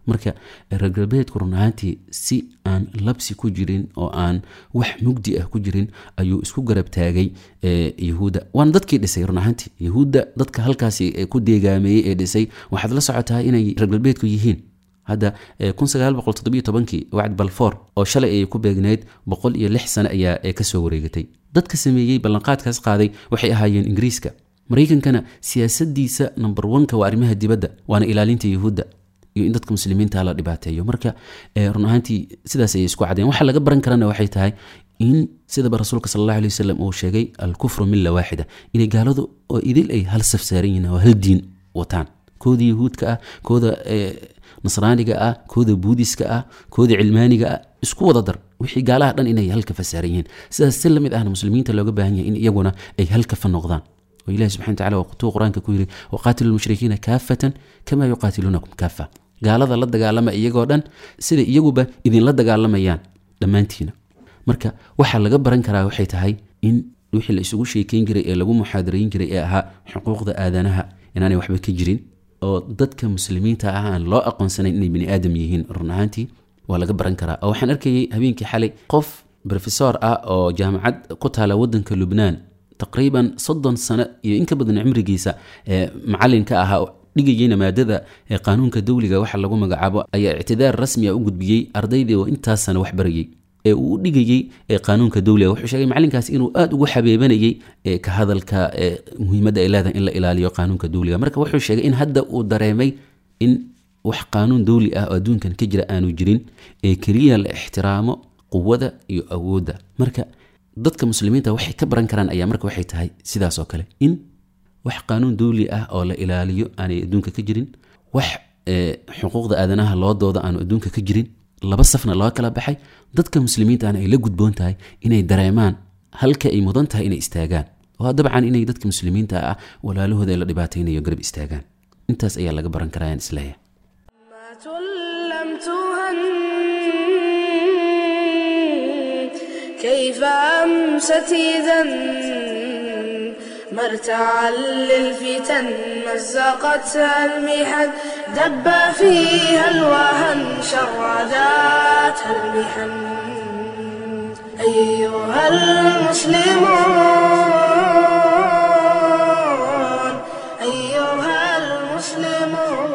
E: marka reer galbeedku run ahaantii si aan labsi ku jirin oo aan wax mugdi ah ku jirin ayuu isku garab taagay yahuudda waana dadkii dhisay run ahaantii yahuudda dadka halkaasi ku deegaameeyey ee dhisay waxaad la socotaa inay reer galbeedku yihiin hadda kii wacd balfoor oo shalay ayay ku beegneyd boqol iyo lix sano ayaa kasoo wareegatay dadka sameeyey ballanqaadkaas qaaday waxay ahaayeen ingiriiska maraykankana siyaasadiisa number oneka waa arrimaha dibadda waana ilaalinta yahuudda iyo in dadka muslimiinta la dhibaateeyo marka run ahaantii sidaas ayay isku cadeen waxa laga baran karana waxay tahay in sidaba rasuulka sal allahu alay wasalam uu sheegay alkufru milla waaxida inay gaaladu oo idil ay hal saf saaran yihiin oo hal diin wataan kooda yahuudka ah kooda nasraaniga ah kooda buudiska ah kooda cilmaaniga ah isku wada dar wixii gaalaha dhan inay halka fasaaran yihiin sidaas si lamid ahna muslimiinta looga baahan yahay in iyaguna ay halkafa noqdaan oo ilahi subxana wataala waqtuu qur-aanka ku yidhi waqaatilu lmushrikiina kaafatan kama yuqaatiluunakum kaafa gaalada la dagaalama iyagoo dhan sida iyaguba idinla dagaalamayaan dhammaantiina marka waxaa laga baran karaa waxay tahay in wixii la isugu sheekeyn jiray ee lagu muxaadarayn jiray ee ahaa xuquuqda aadanaha inaanay waxba ka jirin oo dadka muslimiinta ah aan loo aqoonsanayn inay bani aadam yihiin run ahaantii waa laga baran karaa oo waxaan arkayay habeenkii xalay qof rofesor ah oo jaamacad ku taala wadanka lubnaan taqriiban soddon sano iyo in ka badan cimrigiisa macalinka ahaa dhigayeyna maadada qaanuunka dawliga waxa lagu magacaabo ayaa ictidaar rasmi a u gudbiyey ardaydii oo intaas sana wax barayay ee uu u dhigayey qaanuunka dawliga wuxuu sheegay macalinkaasi inuu aada ugu xabeebanayay ka hadalka muhiimadda ay leedahay in la ilaaliyo qaanuunka dawliga marka wuxuu sheegay in hadda uu dareemay in wax qaanuun dawli ah oo adduunkan ka jira aanu jirin ee keliya la ixtiraamo quwada iyo awoodda marka dadka muslimiinta waxay ka baran karaan ayaa marka waxay tahay sidaas oo kale in wax qaanuun dawli ah oo la ilaaliyo aanay adduunka ka jirin wax xuquuqda aadanaha loo dooda aanu adduunka ka jirin laba safna loo kala baxay dadka muslimiintaana ay la gudboon tahay inay dareemaan halka ay mudan tahay inay istaagaan oo dabcan inay dadka muslimiinta ah walaalahooda ee la dhibaataynayo garab istaagaan intaas ayaa laga baran karaa aan isleeyahay
A: لم تهن كيف أمست إذا مرتعا للفتن مزقتها المحن دب فيها الوهن شرداتها المحن أيها المسلمون أيها المسلمون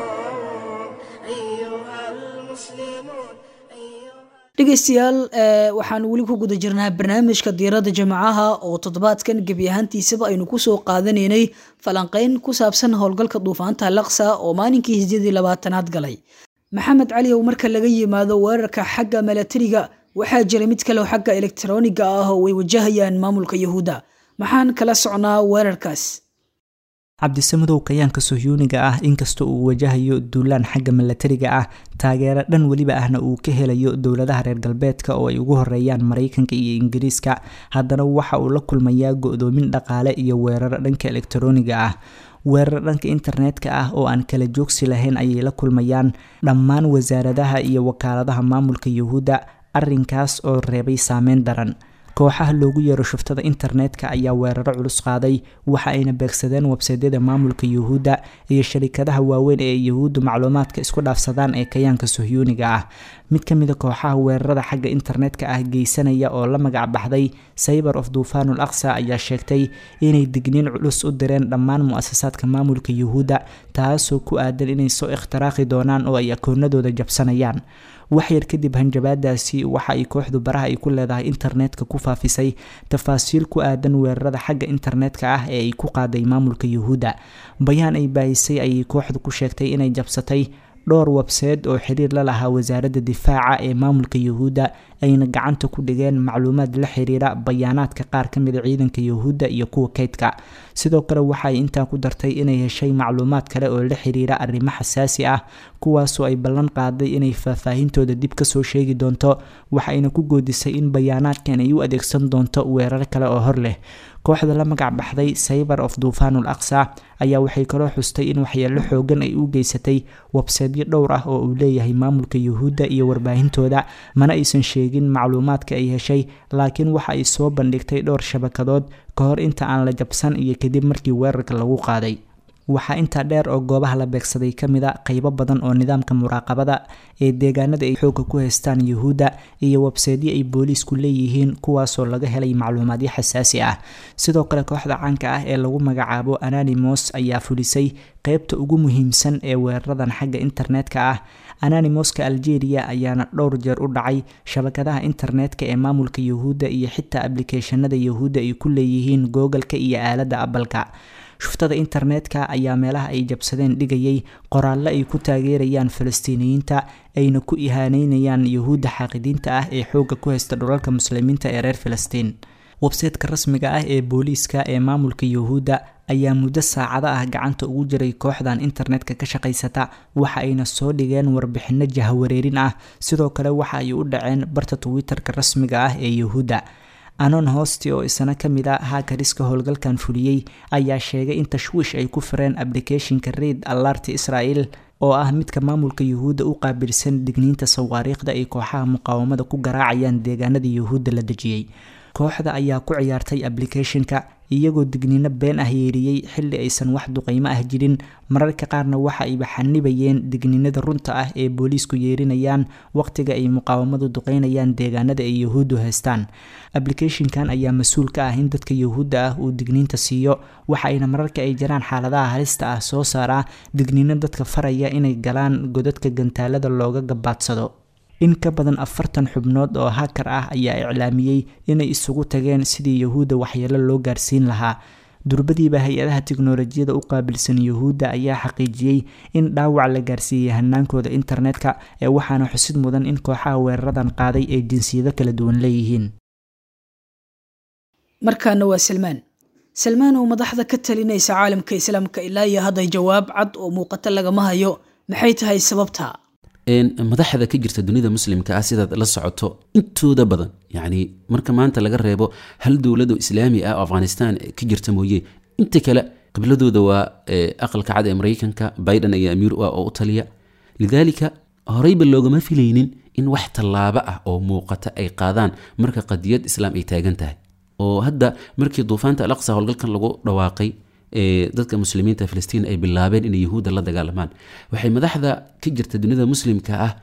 A: أيها المسلمون أيها
B: dhegeystayaal waxaan weli ku guda jirnaa barnaamijka diiradda jamacaha oo toddobaadkan gebi ahaantiisaba aynu kusoo qaadanaynay falanqeyn ku saabsan howlgalka duufaanta laqsa oo maalinkii hijyadii labaatanaad galay maxamed cali ow marka laga yimaado weerarka xagga milatariga waxaa jira mid kale oo xagga elektroniga ah oo ay wajahayaan maamulka yahuudda maxaan kala socnaa weerarkaas
F: cabdisamadow kayaanka sohyuuniga ah inkastoo uu wajahayo duulaan xagga milatariga ah taageero dhan weliba ahna uu ka helayo dowladaha reer galbeedka oo ay ugu horeeyaan maraykanka iyo ingiriiska haddana waxa uu la kulmayaa go-doomin dhaqaale iyo weeraro dhanka elektroniga ah weerar dhanka internetka ah oo aan kala joogsi lahayn ayay la kulmayaan dhammaan wasaaradaha iyo wakaaladaha maamulka yuhuudda arrinkaas oo reebay saameyn daran kooxaha loogu yeero shuftada internetka ayaa weeraro culus qaaday waxa ayna beegsadeen websaydyada maamulka yuhuudda iyo sharikadaha waaweyn ee yuhuuddu macluumaadka isku dhaafsadaan ee kayaanka sohyuuniga ah mid ka mida kooxaha weerarada xagga internetka ah geysanaya oo la magac baxday cyber of duufaanul aqsa ayaa sheegtay inay digniin culus u direen dhammaan mu-asasaadka maamulka yuhuudda taasoo ku aadan inay soo ikhtiraaqi doonaan oo ay akoonadooda jabsanayaan waxyar kadib hanjabaadaasi waxa ay kooxdu baraha ay ku leedahay internetka ku faafisay tafaasiil ku aadan weerarada xagga internetka ah ee ay ku qaaday maamulka yuhuudda bayaan ay baahisay ayay kooxdu ku sheegtay inay jabsatay dhowr webseed oo xiriir la lahaa wasaaradda difaaca ee maamulka yuhuudda ayna gacanta ku dhigeen macluumaad la xiriira bayaanaadka qaar ka mida ciidanka yuhuudda iyo kuwa kaydka sidoo kale waxaay intaa ku dartay inay heshay macluumaad kale oo la xiriira arrimo xasaasi ah kuwaasoo ay ballan qaaday inay faahfaahintooda dib kasoo sheegi doonto waxayna ku goodisay in bayaanaadkan ay u adeegsan doonto weerar kale oo hor leh kooxda la magac baxday cyber of duufaanul aqsa ayaa waxay kaloo xustay in waxyeelo xoogan ay u geysatay webseedyo dhowr ah oo uu leeyahay maamulka yuhuudda iyo warbaahintooda mana aysan sheegin macluumaadka ay heshay laakiin waxa ay soo bandhigtay dhowr shabakadood ka hor inta aan la jabsan iyo kadib markii weerarka lagu qaaday waxaa intaa dheer oo goobaha la beegsaday ka mid a qeybo badan oo nidaamka muraaqabada ee deegaanada ay xoogga ku haystaan yuhuudda iyo webseedyo ay booliisku leeyihiin kuwaasoo laga helay macluumaadyo xasaasi ah sidoo kale kooxda caanka ah ee lagu magacaabo ananimos ayaa fulisay qeybta ugu muhiimsan ee weeraradan xagga internetka ah ananimoska algeria ayaana dhowr jeer u dhacay shabakadaha internetka ee maamulka yuhuudda iyo xitaa ablicathonada yuhuudda ay ku leeyihiin googalka iyo aaladda abalka shuftada internetka ayaa meelaha ay jabsadeen dhigayay qoraallo ay ku taageerayaan falastiiniyiinta ayna ku ihaaneynayaan yuhuudda xaaqidiinta ah ee xoogga ku haysta dhulalka muslimiinta ee reer falastiin websaytka rasmiga ah ee booliiska ee maamulka yuhuudda ayaa muddo saacado ah gacanta ugu jiray kooxdan internetka ka shaqaysata waxa ayna soo dhigeen warbixino jahawareerin ah sidoo kale waxa ay u dhaceen barta twitter-ka rasmiga ah ee yuhuudda anon hosti oo isna ka mid a haakariska howlgalkan fuliyey ayaa sheegay in tashwiish ay ku fireen ablicathonka reid allarti israel oo ah midka maamulka yuhuudda u qaabilsan digniinta sawaariikhda ay kooxaha muqaawamada ku garaacayaan deegaanada yuhuudda la dejiyey kooxda ayaa ku ciyaartay ablicathonka iyagoo digniino been ah yeeriyey xilli aysan wax duqeymo ah jirin mararka qaarna waxa ayba xanibayeen digniinada runta ah ee booliisku yeerinayaan waqtiga ay muqaawamadu duqeynayaan deegaanada ay yuhuuddu haystaan ablicathonkan ayaa mas-uul ka ah in dadka yuhuudda ah uu digniinta siiyo waxa ayna mararka ay jiraan xaaladaha halista ah soo saaraa digniino dadka faraya inay galaan godadka gantaalada looga gabaadsado in ka badan afartan xubnood oo hakar ah ayaa iclaamiyey inay isugu tageen sidii yuhuudda waxyeelo loo gaarsiin lahaa durbadiiba hay-adaha tiknolojiyada u qaabilsan yuhuudda ayaa xaqiijiyey in dhaawac la gaarsiiyey hanaankooda internetka ee waxaana xusid mudan in kooxaha weeraradan qaaday ay jinsiyado kala duwan leeyihiin
B: markaana waa salmaan salmaan oo madaxda ka talinaysa caalamka islaamka ilaa iyo hadday jawaab cad oo muuqata lagama hayo maxay tahay sababta
E: madaxda ka jirta dunida muslimka ah sidaad la socoto intooda badan yani marka maanta laga reebo hal dowlado islaami ah oo afghanistan ka jirta mooye inta kale qibladooda waa aqalka cad ee mareykanka biden ayaa amiir u ah oo u taliya lidaalika horeyba loogama filaynin in wax tallaabo ah oo muuqata ay qaadaan marka qadiyad islaam ay taagan tahay oo hadda markii duufaanta alaqsa howlgalkan lagu dhawaaqay dadka muslimiinta filistiin ay bilaabeen inay yuhuudda la dagaalamaan waxay madaxda ka jirta dunida muslimka ah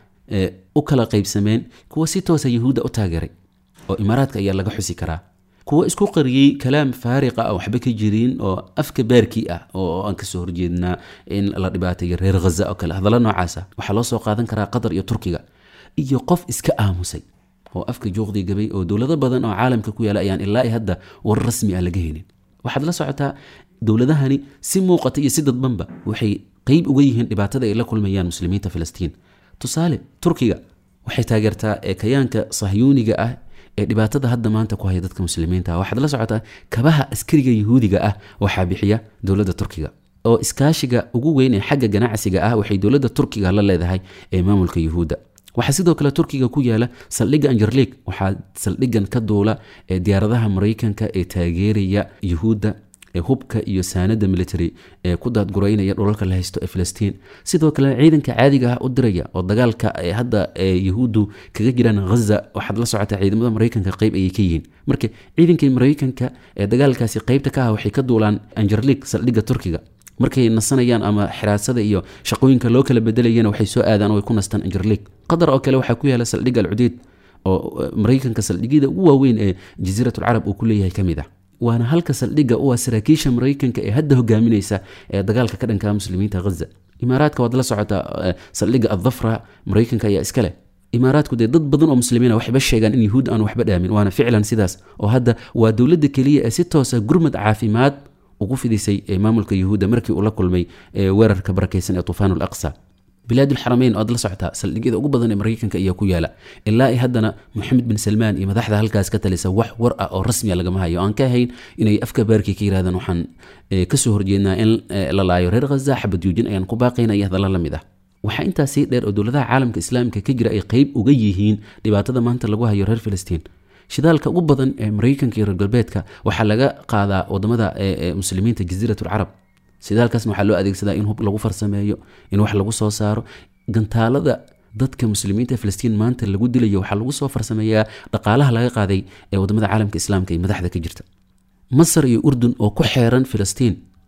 E: u kala qaybsameen kuwa si toosa yuhuudda u taageeray oo imaaraadka ayaa laga xusi karaa kuwa isku qariyey kalaam faariqa ah waxba ka jirin oo afka baarkii ah oo aan kasoo horjeednaa in la dhibaateeyo reer ghaza oo kale hadalla noocaasa waxaa loo soo qaadan karaa qatar iyo turkiga iyo qof iska aamusay oo afka juuqdii gabay oo dowlado badan oo caalamka ku yaala ayaan ilaa hadda war rasmi ah laga helin waxaad la socotaa dowladahani si muuqata iyo si dadbanba waxay qeyb uga yihiin dhibaatada ay la kulmayaan muslimiinta filistiin tusaale turkiga waxay taageertaa kayaanka sahyuuniga ah ee dhibaatada hadda maanta ku haya dadka muslimiinta waxaad la socotaa kabaha askariga yuhuudiga ah waxaa bixiya dowladda turkiga oo iskaashiga ugu weyn ee xagga ganacsiga ah waxay dowladda turkiga la leedahay ee maamulka yuhuudda waxaa sidoo kale turkiga ku yaala saldhigga anjerlig waxaa saldhiggan ka duula ee diyaaradaha maraykanka ee taageeraya yuhuudda ee hubka iyo saanada military ee ku daadgureynaya dhulalka la haysto ee filistiin sidoo kale ciidanka caadiga ah u diraya oo dagaalka hadda yahuuddu kaga jiraan ghaza waxaad la socotaa ciidamada maraykanka qeyb ayay ka yihiin marka ciidankii maraykanka ee dagaalkaasi qeybta ka ah waxay ka duulaan anjerlig saldhigga turkiga markay nasanayaan ama xiraasada iyo shaqooyinka loo kala bedelayana waxay soo aadaan oo ay ku nastaan anjerlig qatar oo kale waxaa ku yaala saldhigga alcudeyd oo maraykanka saldhigyada ugu waaweyn ee jasiiratulcarab uu ku leeyahay ka mid ah waana halka saldhigga u ah saraakiisha maraykanka ee hadda hogaaminaysa ee dagaalka ka dhankaa muslimiinta ghaza imaaraadka waad la socotaa saldhigga addafra maraykanka ayaa iska leh imaaraadku dee dad badan oo muslimiina waxba sheegaan in yuhuud aan waxba dhaamin waana ficlan sidaas oo hadda waa dowladda keliya ee si toosa gurmad caafimaad ugu fidisay ee maamulka yuhuudda markii uu la kulmay weerarka barakaysan ee tufaan alaqsa bilaadulxarameyn oad la socotaa saldhigyada ugu badan ee maraykanka ayaa ku yaala ilaa haddana moxamed bin salmaan iyo madaxda halkaas ka talisa wax war ah oo rasmiya lagama hayo aan ka ahayn inay afka baarkii ka yirahdaan waxaan kasoo horjeednaa in la laayo reer khaza xabad yuujin ayaan ku baaqayna iyo hadalla la mid ah waxaa intaa sii dheer oo dowladaha caalamka islaamika ka jira ay qeyb uga yihiin dhibaatada maanta lagu hayo reer filistiin shidaalka ugu badan ee maraykanka iyo reer galbeedka waxaa laga qaadaa wadamada muslimiinta jasiiratulcarab shidaalkaasna waxaa loo adeegsadaa in hub lagu farsameeyo in wax lagu soo saaro gantaalada dadka muslimiinta filistiin maanta lagu dilayo waxaa lagu soo farsameeyaa dhaqaalaha laga qaaday ee wadamada caalamka islaamka iyo madaxda ka jirta masar iyo urdun oo ku xeeran filistiin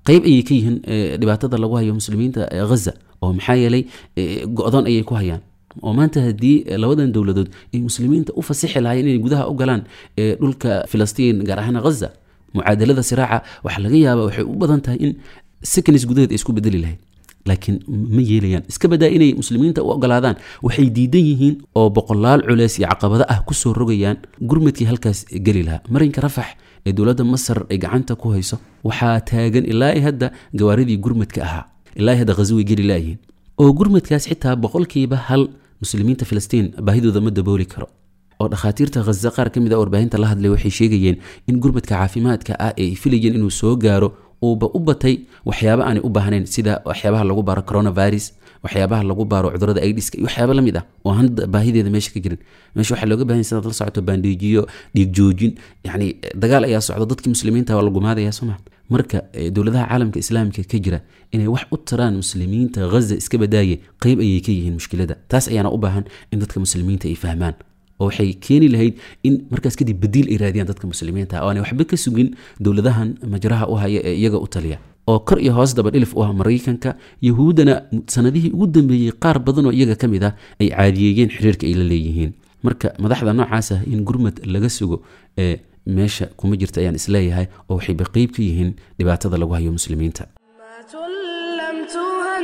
E: qeyb ayay ka yihiin dhibaatada lagu hayo muslimiinta ghaza oo maxaa yeelay go-doon ayay ku hayaan oo maanta haddii labadan dowladood ay muslimiinta u fasixi lahaayeen inay gudaha u galaan dhulka filistiin gaar ahaan ghaza mucaadalada siraaca waxaa laga yaabaa waxay u badan tahay in seconds gudaheed ay isku bedeli lahayd laakiin ma yeelayaan iska badaa inay muslimiinta u ogolaadaan waxay diidan yihiin oo boqolaal culeys iyo caqabado ah kusoo rogayaan gurmadkii halkaas geli lahaa marinka rafax ee dowladda masar ay gacanta ku hayso waxaa taagan ilaa hadda gawaaridii gurmadka ahaa ilaa hadda ghazo way geli laayihiin oo gurmadkaas xitaa boqolkiiba hal muslimiinta filistiin baahidooda ma dabooli karo oo dhakhaatiirta khaza qaar ka mid a warbaahinta la hadlay waxay sheegayeen in gurmadka caafimaadka ah ee ay filayeen inuu soo gaaro uuba u batay waxyaaba aanay u baahnayn sida waxyaabaha lagu baaro coronavirus waxyaabaha lagu baaro cudurada aidiska iyo waxyaaba lamid ah oo hadda baahideeda meesha ka jirin meesha waxaa looga bahan sidaad la socoto baandhiijiyo dhiig joojin yacni dagaal ayaa socdo dadkii muslimiinta waa la gumaadaya soo maa marka dowladaha caalamka islaamka ka jira inay wax u taraan muslimiinta ghaza iska badaaye qeyb ayay ka yihiin mushkilada taas ayaana u baahan in dadka muslimiinta ay fahmaan oo waxay keeni lahayd in markaas kadib badiil ay raadiyaan dadka muslimiinta oo aanay waxba ka sugin dowladahan majraha u haya ee iyaga u taliya oo kor iyo hoos daba dhilif u ah maraykanka yahuuddana sanadihii ugu dambeeyey qaar badan oo iyaga ka mid ah ay caadiyeeyeen xiriirka ay la leeyihiin marka madaxda noocaas ah in gurmad laga sugo ee meesha kuma jirta ayaan isleeyahay oo waxayba qeyb ka yihiin dhibaatada lagu hayo muslimiinta
A: لم تهن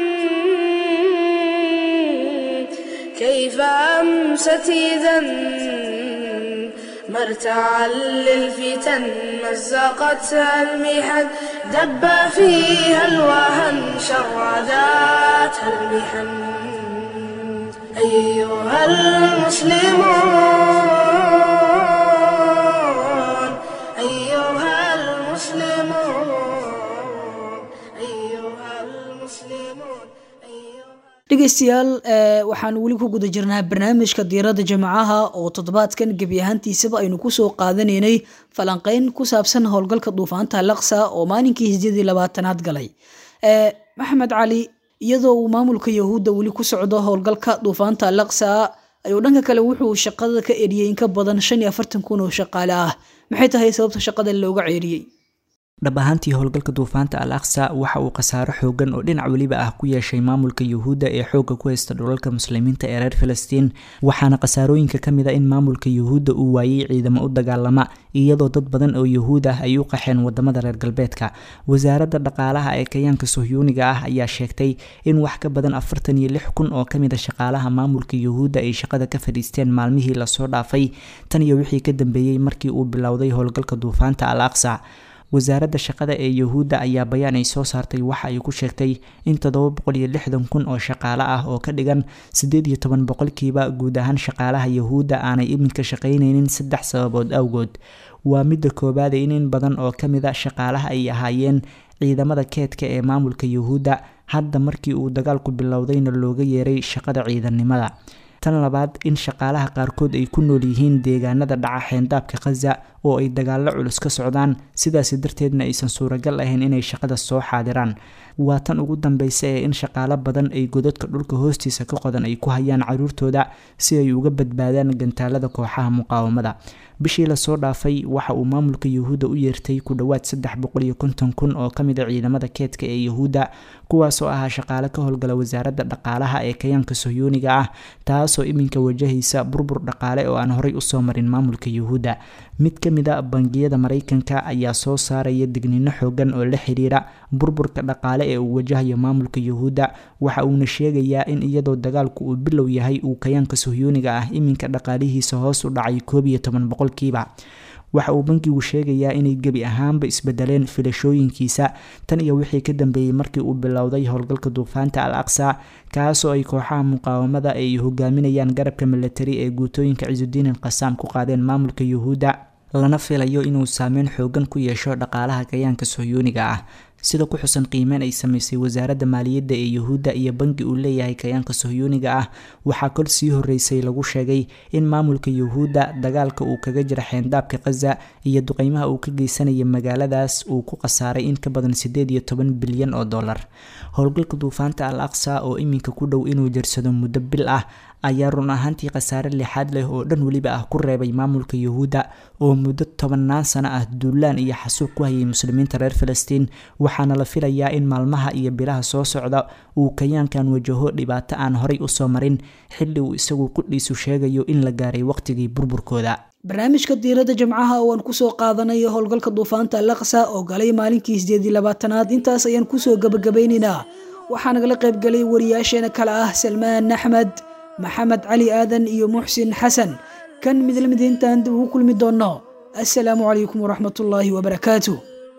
A: كيف أمست إذا مرتعا للفتن مزقتها المحن دب فيها الوهن شرداتها المحن أيها المسلمون أيها المسلمون أيها المسلمون أيها
B: dhegeystayaal ee, waxaan weli ku guda jirnaa barnaamijka diirada jamacaha oo toddobaadkan gebi ahaantiisaba aynu kusoo qaadanaynay falanqeyn ku saabsan howlgalka duufaanta laqsa oo maalinkii hijadii labaatanaad galay Ee, maxamed cali iyadoo uu maamulka yahuudda weli ku socdo howlgalka duufaanta laqsa ayuu dhanka kale wuxuu shaqada ka eriyey in ka badan shan iyo afartan kun oo shaqaale ah maxay tahay sababta shaqada looga ceeriyey
F: dhab ahaantii howlgalka duufaanta al aqsa waxa uu khasaaro xoogan oo dhinac weliba ah ku yeeshay maamulka yuhuudda ee xoogga ku haysta dhulalka muslimiinta ee reer filistiin waxaana khasaarooyinka ka mid a in maamulka yuhuudda uu waayey ciidamo u dagaalama iyadoo dad badan oo yuhuud ah ay u qaxeen wadamada reer galbeedka wasaaradda dhaqaalaha ee kayaanka sohyuuniga ah ayaa sheegtay in wax ka badan afartan iyo lix kun oo kamid a shaqaalaha maamulka yuhuudda ay shaqada ka fadhiisteen maalmihii lasoo dhaafay tan iyo wixii ka dambeeyey markii uu bilowday howlgalka duufaanta al aqsa wasaaradda shaqada ee yuhuudda ayaa bayaan ay soo saartay waxa ay ku sheegtay in toddoba boqol iyo lixdan kun oo shaqaale ah oo ka dhigan siddeed iyo toban boqolkiiba guud ahaan shaqaalaha yuhuudda aanay iminka shaqaynaynin saddex sababood awgood waa midda koowaad in in badan oo ka mid a shaqaalaha ay ahaayeen ciidamada keedka ee maamulka yuhuudda hadda markii uu dagaalku bilowdayna looga yeeray shaqada ciidannimada tan labaad in shaqaalaha qaarkood ay ku nool yihiin deegaanada dhaca xeendaabka khaza oo ay dagaallo culus ka socdaan sidaasi darteedna aysan suuragal ahayn inay shaqada soo xaadiraan waa tan ugu dambeysa ee in shaqaalo badan ay godadka dhulka hoostiisa ka qodan ay ku hayaan caruurtooda si ay uga badbaadaan gantaalada kooxaha muqaawamada bishii lasoo dhaafay waxa uu maamulka yuhuudda u yeertay ku dhowaad saddex boqol iyo konton kun oo ka mid a ciidamada keedka ee yuhuudda kuwaasoo ahaa shaqaale ka howlgala wasaaradda dhaqaalaha ee kayaanka sohyuuniga ah taasoo iminka wajahaysa burbur dhaqaale oo aan horey usoo marin maamulka yuhuudda mid ka mid a bangiyada maraykanka ayaa soo saaraya digniino xoogan oo la xiriira burburka dhaqaale ee uu wajahayo maamulka yuhuudda waxa uuna sheegayaa in iyadoo dagaalku uu bilow yahay uu kayaanka sohyuuniga ah iminka dhaqaalihiisa hoos u dhacay koob iyo toban boqolkiiba waxa uu bankigu sheegayaa inay gebi ahaanba isbedeleen filashooyinkiisa tan iyo wixii ka dambeeyey markii uu bilowday howlgalka duufaanta al aqsa kaasoo ay kooxaha muqaawamada ay hogaaminayaan garabka milatari ee guutooyinka cisudiin al qasaam ku qaadeen maamulka yuhuudda lana filayo inuu saameyn xoogan ku yeesho dhaqaalaha kayaanka sohyuuniga ah sida ku xusan qiimeyn ay sameysay wasaaradda maaliyadda ee yuhuudda iyo bangi uu leeyahay kayaanka sohyuuniga ah waxaa kol sii horeysay lagu sheegay in maamulka yuhuudda dagaalka uu kaga jira xeendaabka khaza iyo duqeymaha uu ka geysanaya magaaladaas uu ku khasaaray in ka badan siddeed iyo toban bilyan oo dollar howlgalka duufaanta al aqsa oo iminka ku dhow inuu jarsado muddo bil ah ayaa run ahaantii khasaare lixaad leh oo dhan weliba ah ku reebay maamulka yuhuudda oo muddo tobanaan sano ah duulaan iyo xasuuq ku hayay muslimiinta reer filistiin waxaana la filayaa in maalmaha iyo bilaha soo socda uu kayaankan wajaho dhibaato aan horay usoo marin xilli uu isagu qudhiisu sheegayo in la gaaray waqtigii burburkooda
B: barnaamijka diiradda jimcaha oo aan kusoo qaadanayo howlgalka duufaanta alaqsa oo galay maalinkii sideed iyo labaatanaad intaas ayaan kusoo gabagabaynaynaa waxaa nagala qaybgalay wariyaasheena kale ah salmaan axmed maxamed cali aadan iyo muxsin xasan kan mid lamid intaan dib ugu kulmi doonno assalaamu calaykum waraxmatullaahi wabarakaatu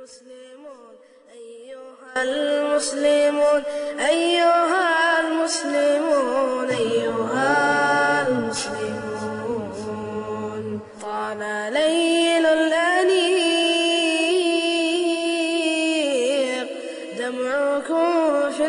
A: المسلمون أيها المسلمون أيها المسلمون طال ليل الأنيق دمعكم في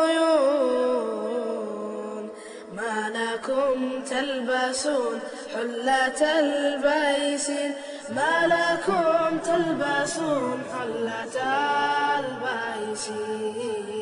A: العيون ما لكم تلبسون حلة البيسين ما لكم تلبسون حلة البيسين